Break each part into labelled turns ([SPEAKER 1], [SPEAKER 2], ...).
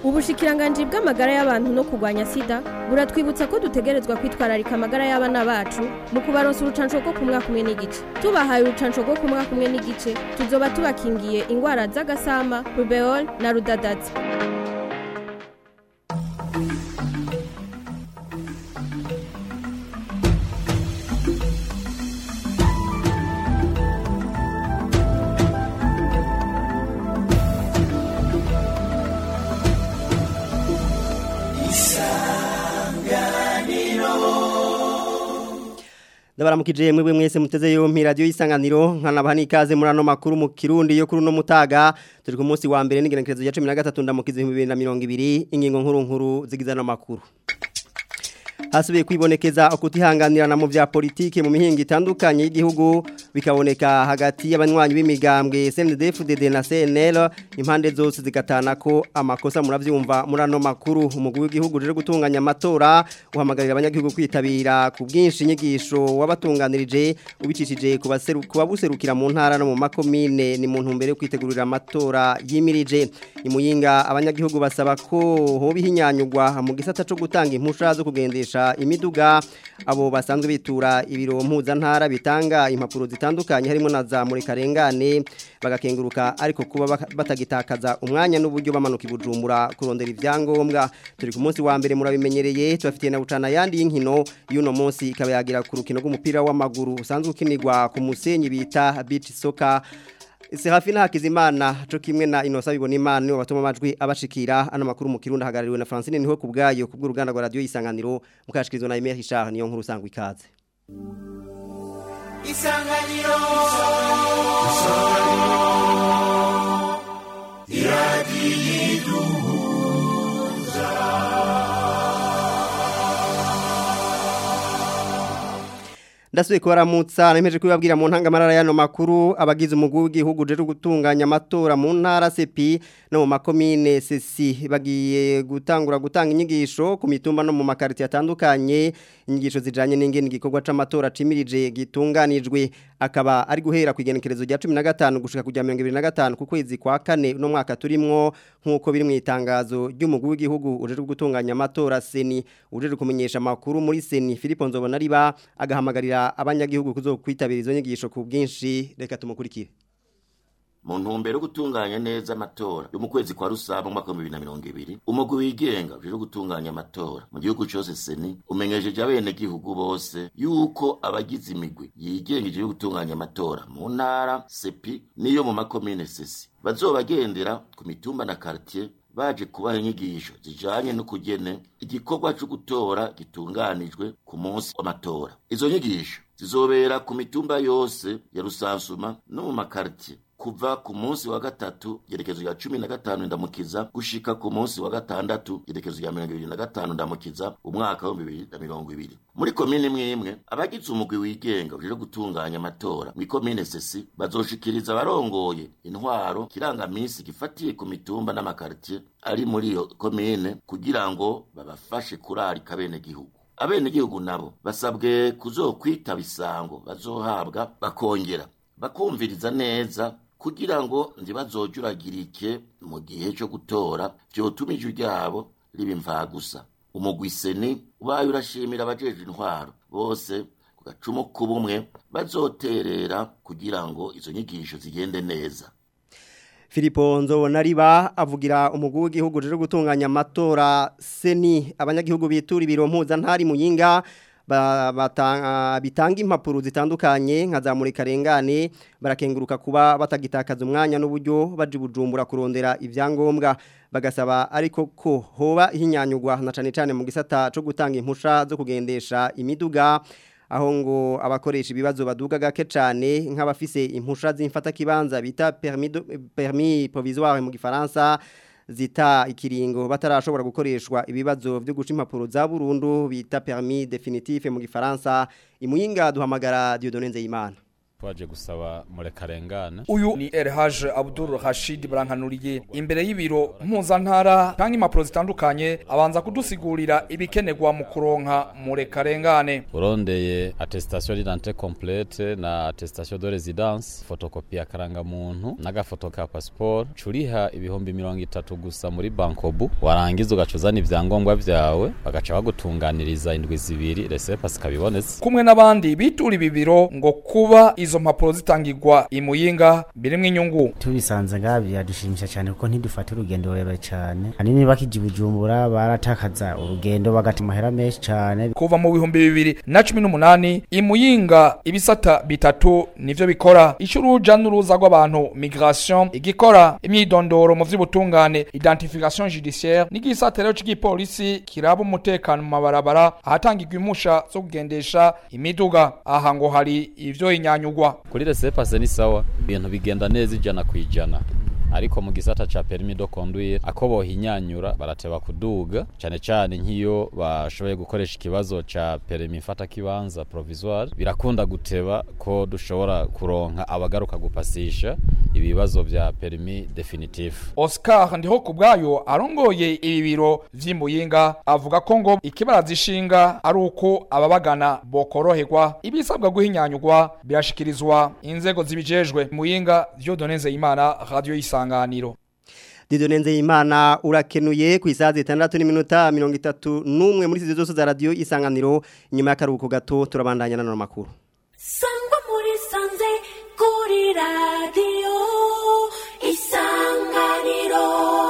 [SPEAKER 1] ubushikiranganji bw'amagara y'abantu no kurwanya sida buratwibutsa ko dutegerezwa kwitwararika amagara y'abana bacu mu kubaronsa urucanco rwo ku mwaka umwe n'igice tubahaye urucanco rwo ku mwaka umwe n'igice tuzoba tubakingiye ingwara z'agasama rubeol na rudadaza
[SPEAKER 2] ndabaramukije mwebwe mwese muteze yompi radio isanganiro nkanabaha ikaze muri ano makuru mu kirundi yo kuri no mutaga turi ku munsi wa mbere n'igenekerezo ya 13 ndamukize 2020 ingingo nkuru nkuru zigizana makuru hasubiye kwibonekeza ukutihanganirana mu vya politike mu mihinga itandukanye y'igihugu bikaboneka hagati y'abanywanyi b'imigambwe CNDD-FDD na CNL impande zose zigatana ko amakosa muravyumva muri ano makuru umugwi w'igihugu rero gutunganya amatora uhamagarira abanyagihugu kwitabira ku bwinshi inyigisho wabatunganirije ubicishije kubabuserukira mu ntara no mu makomine ni mu ntumbero yo kwitegurira amatora yimirije imuyinga abanyagihugu basaba ko hoba ihinyanyugwa mu gisata cyo gutanga impusha zo kugendesha imiduga abo basanzwe bitura ibiro mpuzantara bitanga impapuro zitandukanye harimo na za murikarengane bagakenguruka ariko kuba batagitakaza umwanya n'uburyo bamanuka ibujumbura kurondera ibyangombwa turi ku munsi wa mbere murabimenyereye tubafitiye na bucana yandi y'inkino y'uno munsi ikaba yagira ku rukino rw'umupira w'amaguru usanzwe ukinirwa ku musenyi bita beach soccer Serafina Hakizimana cyo kimwe na Inosa bibona imana nibo batuma amajwi abashikira ano makuru mu kirundi hagarariwe na Francine niho kubgayo kubw'uruganda rwa radio isanganiro mukashikirizwa na Emery Richard niyo nkuru sangwa ikaze
[SPEAKER 3] Isanganiro Isanganiro Iradiduza
[SPEAKER 2] Ndasubiye kubaramutsa nemeje kubabwira mu ntangamarara yano makuru abagize umugwi w'igihugu je gutunganya amatora mu ntara CP no mu makomine CC bagiye gutangura gutanga inyigisho ku mitumba no mu makariti atandukanye inyigisho zijanye n'ingene igikorwa c'amatora cimirije gitunganijwe akaba ari guhera ku igenekerezo rya 15 gushika kujya 2025 ku kwezi kwa kane no mwaka turimwo nkuko biri mu itangazo ry'umugwi w'igihugu uje gutunganya amatora seni uje kumenyesha amakuru muri seni Philippe Nzobona riba agahamagarira abanyagihugu kuzokwitabira izo nyigisho ku bwinshi reka tumukurikire
[SPEAKER 3] mu ntumbero yo gutunganya neza amatora yo mu kwezi kwa rusaba mu mwaka wa bibiri na mirongo ibiri umugwi wigenga uje gutunganya amatora mu gihugu cose seni umenyesheje abenegihugu bose yuko abagize imigwi yigengeje yo gutunganya amatora mu ntara sepi niyo mu makomine sesi bazobagendera ku mitumba na quartier baje kubaha inyigisho zijanye no kugene igikorwa cyo gutora gitunganijwe ku munsi w'amatora izo nyigisho zizobera ku mitumba yose ya rusansuma no mu makartier kuva ku munsi wa gatatu gerekezo ya cumi na gatanu ndamukiza gushika ku munsi wa gatandatu gerekezo ya mirongo ibiri na gatanu ndamukiza umwaka wa bibiri na mirongo ibiri muri komine imwe imwe abagize umugwi wigenga uje gutunganya amatora mu ikomine sesi bazoshikiriza abarongoye intwaro kirangamisi gifatiye ku mitumba n'amakartier ari muri iyo komine kugira ngo babafashe kurarika abenegihugu abenegihugu nabo basabwe kuzokwitaba isango bazohabwa bakongera bakumviriza neza kugira ngo ntibazojuragirike mu gihe cyo gutora vyotuma ijwi ryabo riba imvagusa umugwiseni ubaye urashimira abajejwe intwaro bose ku gacumu k'ubumwe bazoterera kugira ngo izo nyigisho zigende neza
[SPEAKER 2] Filipo Nzobona riba avugira umugwi w'igihugu rero gutunganya amatora seni abanyagihugu bitura ibiro mpuzantari muyinga bitanga impapuro zitandukanye nka za murikarengane barakenguruka kuba batagitakaza umwanya n'uburyo baje bujumbura kurondera ibyangombwa bagasaba ariko ko hoba ihinyanyugwa na cane cane mu gisata cyo gutanga impusha zo kugendesha imiduga aho ngo abakoresha ibibazo baduga gake cyane nk'abafise impusha z'imfata kibanza bita permis permis provisoire mu gifaransa zita ikiringo batarashobora gukoreshwa ibibazo byo guca impapuro za burundu bita permis définitif mu gifaransa imuyinga duhamagara Dieudonne Nzeyimana
[SPEAKER 4] twaje gusaba murekarengane
[SPEAKER 5] uyu ni Elhaj Abdul Rashid Brankanuriye imbere y'ibiro mpuzantara kandi impapuro zitandukanye abanza kudusigurira ibikenerwa mu kuronka murekarengane
[SPEAKER 4] urondeye attestation d'identité complète na attestation de résidence photocopie ya karangamuntu n'agafoto ka passeport curiha ibihumbi mirongo itatu gusa muri bankobu warangiza ugacuzana ivyangombwa vyawe bagaca bagutunganiriza indwi zibiri resepasi kabibonetse
[SPEAKER 5] kumwe n'abandi bitura ibi biro ngo kuba izo mpapuro zitangirwa imuyinga birimwo inyungu
[SPEAKER 6] tubisanze ngaha biradushimisha cyane kuko ntidufate urugendo rurerure cyane hanini bakija bujumbura baratakaza urugendo bagata amahera menshi cyane
[SPEAKER 5] kuva mu bihumbi bibiri na cumi n'umunani imuyinga ibisata bitatu nivyo bikora ico uruja n'uruza rw'abantu migration igikora imyidondoro mu vy'ubutungane identification judiciaire n'igisata rero c'igipolisi kiraba umutekano mu mabarabara ahatangirwa impusha zo kugendesha imiduga aha ngo hari ivyo inyanyugwa
[SPEAKER 4] kuri resepase ni sawa ibintu bigenda neza ijana ku ijana ariko mu gisata ca permis de conduire ako bohinyanyura barateba kuduga cyane cyane nk'iyo bashoboye gukoresha ikibazo ca permis mfata kibanza provisoire birakunda guteba ko dushobora kuronka abagaruka gupasisha ibibazo vya permis definitif
[SPEAKER 5] Oscar ndiho kubwayo arongoye ibi biro vy'imuyinga avuga ko ngo ikibarazishinga ari uko ababagana bokoroherwa ibisabwa guhinyanyurwa birashikirizwa inzego zibijejwe muyinga Dieudonne Imana radio isanganiro
[SPEAKER 2] Didonenze imana urakenuye ku isaha zitandatu n'iminota mirongo itatu n'umwe muri izi zose za radiyo isanganiro inyuma y'akaruhuko gato turabandanya n'ano makuru
[SPEAKER 7] sangwa muri sanze kuri radiyo isanganiro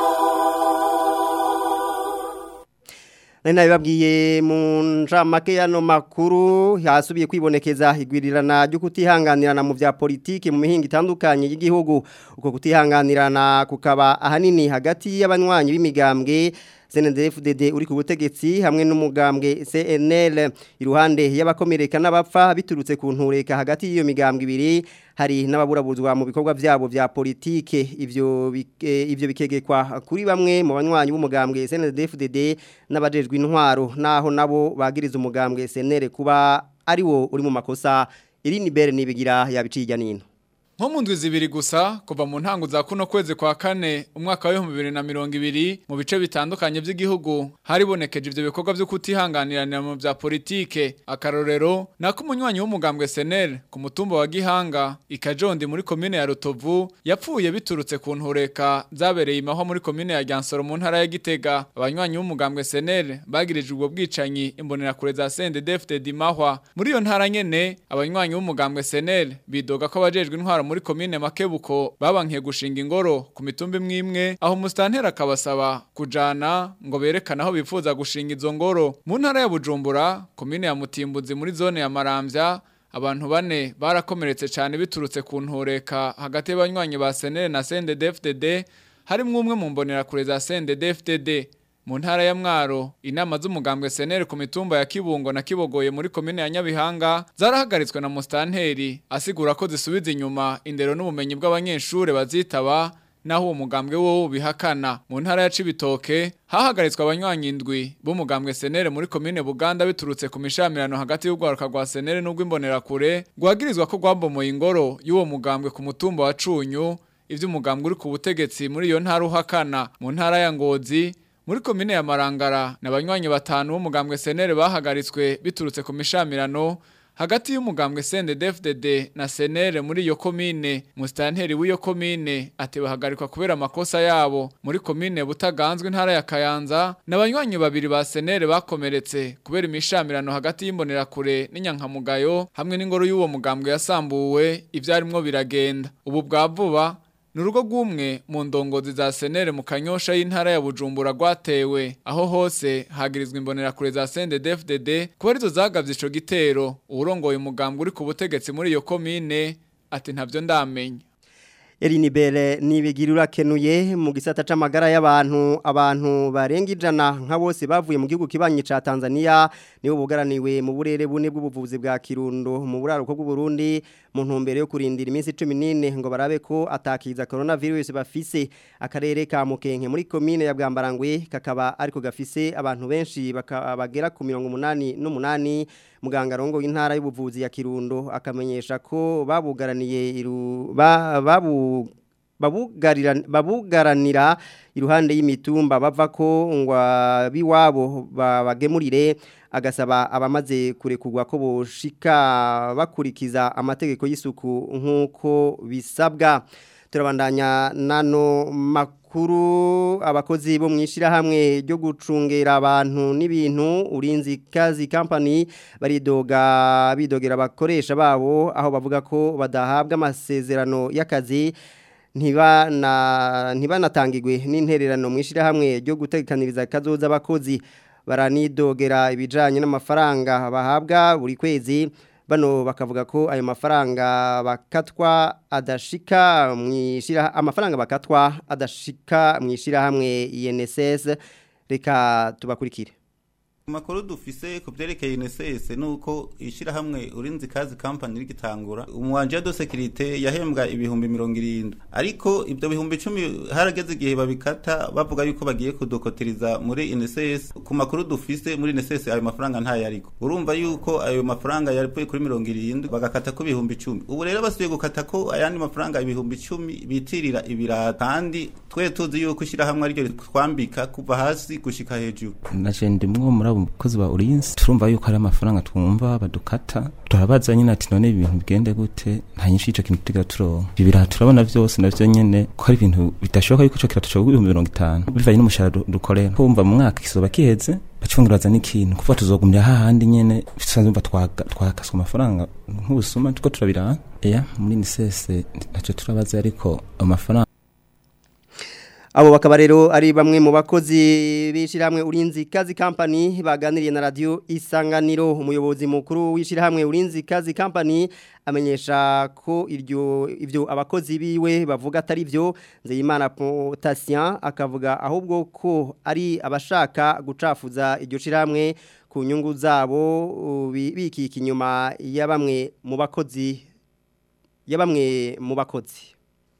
[SPEAKER 2] nari nabibabwiye mu njamake y'ano makuru hasubiye kwibonekeza igwirirana ryo kutihanganirana mu bya politiki mu mihinga itandukanye y'igihugu uko kutihanganirana kukaba ahanini hagati y'abanywanyi b'imigambwe CNDD-FDD uri ku butegetsi hamwe n'umugambwe CNL iruhande y'abakomereka n'abapfa biturutse ku ntureka hagati y'iyo migambwe ibiri hari n'ababurabuzwa mu bikorwa byabo bya politike ivyo bike- ivyo bikegekwa kuri bamwe mu banywanyi b'umugambwe CNDD-FDD n'abajejwe intwaro naho nabo bagiriza umugambwe CNL kuba ari wo uri mu makosa Irini Bere nibigira yabiciye nino
[SPEAKER 8] nko mu ndwi zibiri gusa kuva mu ntango za kuno kwezi kwa kane umwaka w'ibihumbi bibiri na mirongo ibiri mu bice bitandukanye by'igihugu haribonekeje ivyo bikorwa vyo kutihanganiranira mu vya politike akarorero nako umunywanyi w'umugambwe senel ku mutumba wa gihanga ikajondi muri komine ya rutovu yapfuye biturutse ku ntureka zabereye imahwa muri komine ya ryansoro mu ntara ya gitega abanywanyi b'umugambwe senel bagirijwe ubwo bwicanyi imbonerakure za sendedefte dimahwa muri iyo ntara nyene abanywanyi b'umugambwe senel bidoga ko abajejwe intwaro muri komine makebuko babankiye gushinga ingoro ku mitumba imwe imwe aho umusitanteri akabasaba kujana ngo berekane aho bifuza gushinga izo ngoro mu ntara ya bujumbura komine ya mutimbuzi muri zone ya maramvya abantu bane barakomeretse cyane biturutse ku ntureka hagati y'abanywanyi ba senere na sendedefdd harimwo umwe mu mbonerakure za sendedefdd mu ntara ya mwaro inama z'umugambwe senere ku mitumba ya kibungo na kibogoye muri komine ya nyabihanga zarahagaritswe na mustanteri asigura ko zisubiza inyuma indero n'ubumenyi bw'abanyeshure bazitaba naho uwo mugambwe wo ubihakana mu ntara ya cibitoke hahagaritswe abanywanyi indwi b'umugambwe senere muri komine buganda biturutse ku mishamirano hagati y'urwaruka rwa senere n'urw'imbonerakure rwagirizwa ko rwabomoye ingoro y'uwo mugambwe ku mutumba wa cunyu ivyo umugambwe uri ku butegetsi muri iyo ntara uhakana mu ntara ya ngozi muri komine ya Marangara n'abanywanyi batanu b'umugambwe senere bahagaritswe biturutse ku mishamirano hagati y'umugambwe CNDD-FDD na senere muri iyo komine mustanteri w'iyo komine ati bahagarikwa kubera amakosa yabo muri komine butaganzwe intara ya Kayanza n'abanywanyi babiri ba senere bakomeretse kubera imishamirano hagati y'imbonerakure n'inyankamugayo hamwe n'ingoro y'uwo mugambwe yasambuwe ivyarimwo biragenda ubu bwa vuba Nurugo gwumwe mu ndongozi za senere mu kanyosha y'intara ya Bujumbura gwatewe aho hose hagirizwa imbonera kure za CNDD-FDD kuba arizo zagavye ico gitero urongoye umugambwe uri ku butegetsi muri iyo komine ati ntavyo ndamenya
[SPEAKER 2] Erini Bere nibigira urakenuye mu gisata c'amagara y'abantu abantu barenga ijana nka bose bavuye mu gihugu kibanyi ca Tanzania nibo bugaraniwe mu burere bune bw'ubuvuzi bwa Kirundo mu buraruko bw'u Burundi mu ntumbero yo kurindira iminsi 14 ngo barabe ko atakiza coronavirus bafise akarere ka Mukenke muri commune ya Bwambarangwe kakaba ariko gafise abantu benshi bakabagera ku 188 muganga rongo y'intara y'ubuvuzi ya Kirundo akamenyesha ko babugaraniye iru ba, babu babugaranira iruhande y'imitumba bava ko ngo biwabo bagemurire agasaba abamaze kurekurwa ko boshika bakurikiza amategeko y'isuku nk'uko bisabwa turabandanya nano makuru abakozi bo mwishira hamwe ryo gucungera abantu n'ibintu urinzi kazi company baridoga bidogera abakoresha babo aho bavuga ko badahabwa amasezerano y'akazi ntibana ntibanatangirwe n'intererano mwishira hamwe ryo gutekaniriza kazoza abakozi baranidogera ibijanye n'amafaranga bahabwa buri kwezi bano bakavuga ko ayo mafaranga bakatwa adashika mwishira amafaranga bakatwa adashika mwishira hamwe INSS reka tubakurikire
[SPEAKER 9] Makuru dufise ku byerekeye INSS nuko ishira hamwe urinzi kazi company rigitangura umwanje de sécurité yahembwa ibihumbi 70 ariko ibyo bihumbi 10 harageze igihe babikata bavuga yuko bagiye kudokotiriza muri INSS ku makuru dufise muri INSS ayo mafaranga nta yariko urumva yuko ayo mafaranga yari kuri 70 bagakata ko ibihumbi 10 ubu rero basubiye gukata ko ayandi mafaranga ibihumbi 10 bitirira ibirata kandi twe tuzi yuko ishira hamwe aryo twambika kuva hasi gushika hejuru
[SPEAKER 10] naje ndimwo muri umukozi wa urinzi turumva yuko ari amafaranga twumva badukata turabaza nyine ati none ibintu bigende gute nta nyinshi ico kintu tugira turonka ibiraha turabona vyose navyo nyene ko ari ibintu bidashoboka yuko ico kirato cyo ibihumbi mirongo itanu bivanye n'umushahara dukorera kumva mu mwaka kisoba kiheze bacunguraza n'ikintu kuva tuzogumira hahandi nyene bisanzwe mva twakaswa amafaranga nk'ubusuma tuko turabiraha eya muri nisese ntacyo turabaza ariko amafaranga
[SPEAKER 2] Abo bakaba rero ari bamwe mu bakozi b'ishyirahamwe urinzi kazi company baganiriye na radio isanganiro umuyobozi mukuru w'ishyirahamwe urinzi kazi company amenyesha ko iryo ivyo abakozi biwe bavuga atari byo Nzeyimana Potasien akavuga ahubwo ko ari abashaka gucafuza iryo shyirahamwe ku nyungu zabo bikika inyuma ya bamwe mu bakozi ya bamwe mu bakozi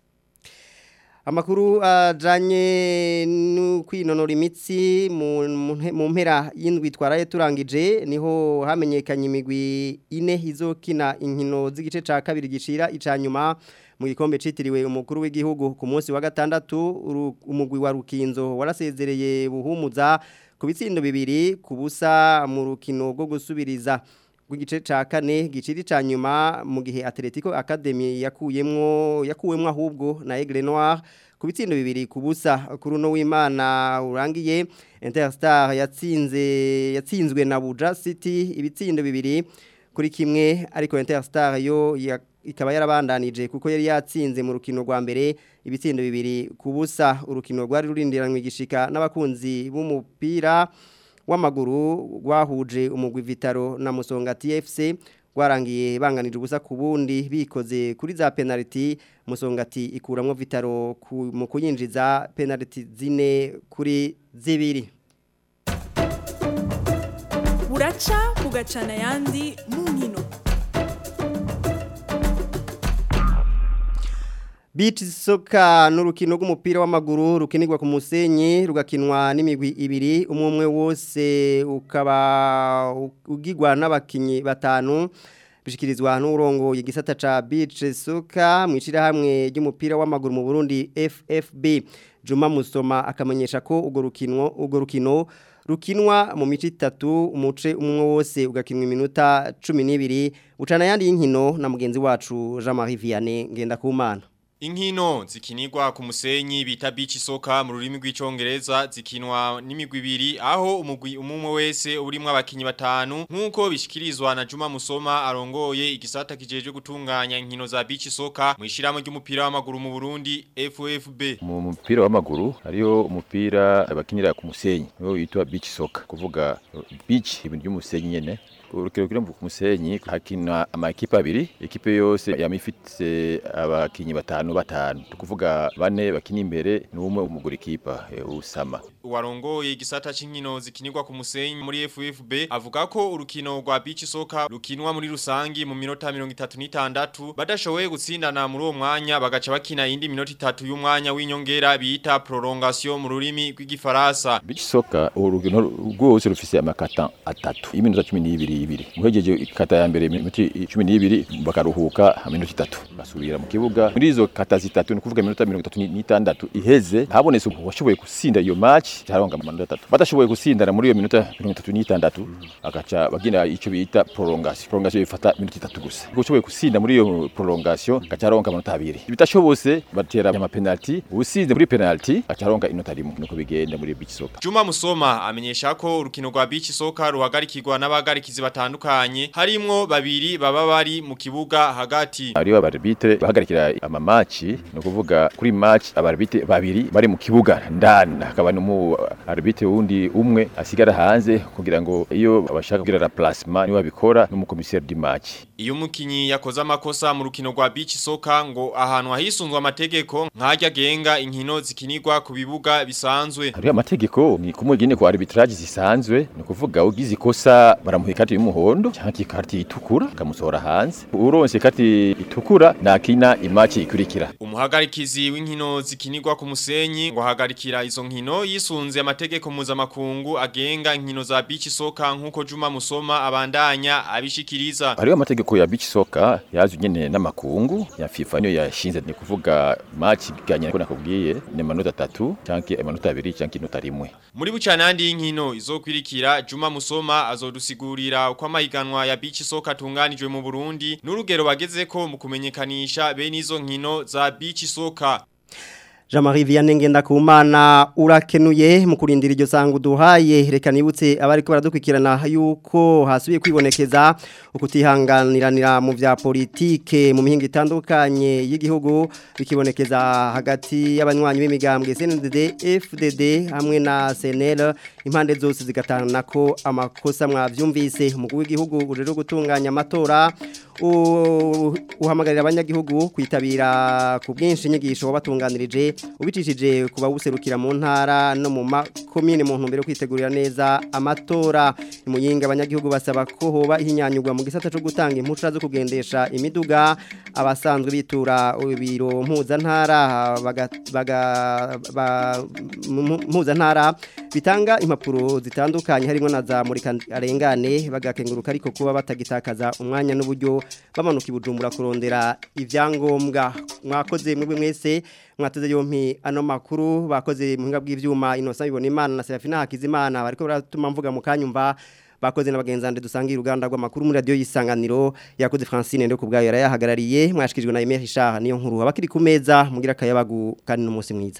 [SPEAKER 2] Amakuru ajanye no kwinonora imitsi mu mpera y'indwi twaraye turangije niho hamenyekanye imigwi ine izokina inkino z'igice ca kabiri gishira icanyuma mu gikombe citiriwe umukuru w'igihugu ku munsi wa gatandatu umugwi wa Rukinzo warasezereye buhumuza ku bitsindo bibiri ku busa mu rukino rwo gusubiriza rw'igice ca kane giciri ca nyuma mu gihe Atletico Academy yakuyemwo yakuwemwo ahubwo na Aigle Noir ku bitsindo bibiri ku busa kuri uno w'Imana urangiye Interstar yatsinze yatsinzwe na Buja City ibitsindo bibiri kuri kimwe ariko Interstar yo ya, ikaba yarabandanije kuko yari yatsinze mu rukino rwa mbere ibitsindo bibiri ku busa urukino rwari rurindiranywe gishika n'abakunzi b'umupira w'amaguru rwahuje umugwi Vitaro na Musonga TFC rwarangiye banganije ubusa ku bundi bikoze kuri za penalty Musongati ikuramwo Vitaro ku, mu kuyinjiza penalty zine kuri zibiri
[SPEAKER 11] buraca bugacana yandi mu nkino
[SPEAKER 2] Beach soka n'urukino rw'umupira w'amaguru rukinirwa ku musenyi rugakinwa n'imigwi ibiri umwe umwe wose ukaba ugigwa n'abakinyi batanu bishikirizwa n'urongo igisata ca beach soka mwishira hamwe ry'umupira w'amaguru mu Burundi FFB Juma Musoma akamenyesha ko ugo rukino ugo rukino rukinwa mu mici itatu umuce umwe wose ugakinwa iminota 12 ucana yandi y'inkino na mugenzi wacu Jean-Marie Vianney ngenda kumana
[SPEAKER 12] Inkino zikinirwa ku musenyi bita beach soka mu rurimi rw'icongereza zikinwa n'imigwi ibiri aho umugwi umumwe wese urimwo abakinyi batanu nkuko bishikirizwa na Juma Musoma arongoye igisata kijeje gutunganya inkino za beach soka mu ishiramo ry'umupira w'amaguru mu Burundi FFB
[SPEAKER 13] mu mupira w'amaguru hariyo umupira abakinira ku musenyi wo yitwa beach soka kuvuga beach ibintu by'umusenyi nyene urukino ruri ku musenyi hakina amakipe abiri ikipe yose yamifite abakinyi batanu batanu tukuvuga bane bakina imbere n'umwe umugura ikipa eh, usama
[SPEAKER 12] Warongoye igisata c'inkino zikinirwa ku musenyi muri FFB avuga ko urukino rwa beach soccer rukinwa muri rusangi mu minota 36 badashoboye gutsindana muri uwo mwanya bagaca bakina indi minota itatu y'umwanya w'inyongera bita prolongation mu rurimi rw'igifaransa
[SPEAKER 13] beach soccer urukino rwose rufise amakata atatu y'iminota 12 ibiri muhejeje ikata ya mbere iminota 12 bakaruhuka iminota itatu basubira mu kibuga muri izo kata zitatu ni kuvuga iminota 36 iheze habonetse washoboye gusinda iyo match cyaronga amanota atatu badashoboye gusindana muri iyo minota 36 agaca bagina ico bita prolongation prolongation ifata iminota itatu gusa ushoboye gusinda muri iyo prolongation gacaronga amanota abiri bitashobose batera ama penalty usinze muri penalty gacaronga inota rimwe nuko bigenda muri beach soccer
[SPEAKER 12] Juma Musoma amenyesha ko urukino rwa beach soccer ruhagarikirwa n'abagarikizi batandukanye harimwo babiri baba bari mu kibuga hagati
[SPEAKER 13] hariho abarbitre bahagarikira ama match no kuvuga kuri match abarbitre babiri bari mu kibuga ndani hakaba n'umu arbitre wundi umwe asigara hanze kugira ngo iyo abashaka kugira la placement niwe abikora n'umukomiseri di match
[SPEAKER 12] Iyo umukinyi yakoze amakosa mu rukino rwa beach soccer ngo ahantu hahisunzwe amategeko nkajya genga inkino zikinirwa ku bibuga bisanzwe
[SPEAKER 13] hariho amategeko ni kumugine kwa arbitrage zisanzwe ni kuvuga ugize ikosa baramuha ikati y'umuhondo cyangwa ikati itukura kamusohora hanze uronse ikati itukura nakina imaci ikurikira
[SPEAKER 12] umuhagarikizi w'inkino zikinirwa ku musenyi ngo ahagarikira izo nkino yisunze amategeko mpuzamakungu agenga inkino za beach soccer nk'uko Juma Musoma abandanya abishikiriza
[SPEAKER 13] hariho amategeko ya beach soccer yazwe nyene n'amakungu ya FIFA niyo yashinze ni kuvuga match iganye ko nakubwiye ni amanota atatu cyangwa amanota abiri cyangwa inota rimwe
[SPEAKER 12] Muri bucanandi y'inkino izokwirikira Juma Musoma azodusigurira uko amahiganwa ya beach soccer atunganijwe mu Burundi n'urugero bagezeko mu kumenyekanisha bene izo nkino za beach soccer
[SPEAKER 2] Jean-Marie Vianney Ngendakumana urakenuye mu kurindira iryo sangu duhaye reka nibutse abari ko baradukwikirana yuko hasubiye kwibonekeza ukutihanganiranira mu vya politike mu mihingo itandukanye y'igihugu bikibonekeza hagati y'abanywanyi b'imigambwe CNDD FDD hamwe na CNL impande zose zigatana ko amakosa mwavyumvise umugwi w'igihugu rero gutunganya amatora uhamagarira abanyagihugu kwitabira ku bwinshi inyigisho wabatunganirije ubicishije kuba buserukira mu ntara no mu makomine mu ntumbero kwitegurira neza amatora imuyinga abanyagihugu basaba ko hoba ihinyanyurwa mu gisata cyo gutanga impushya zo kugendesha imiduga abasanzwe bitura ibiro mpuzantara mpuzantara bitanga impapuro zitandukanye harimo na za murika arengane bagakenguruka ariko kuba batagitakaza umwanya n'uburyo bamanuka ibujumbura kurondera ibyangombwa mwakoze mwebwe mwese mwateze yompi ano makuru bakoze muhinga bw'ivyuma inosa bibona imana na Serafina Hakizimana bariko baratuma mvuga mu kanyumva bakoze n'abagenzande dusangira uruganda rw'amakuru muri radio yisanganiro yakoze Francine ndo kubgayo yarayahagarariye mwashikirijwe na Emery Richard niyo nkuru abakiri ku meza mugira kayabagu kandi n'umunsi mwiza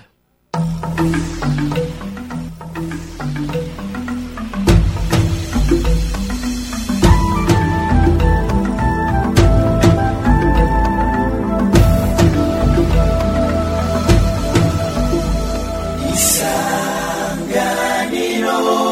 [SPEAKER 7] Isanganiro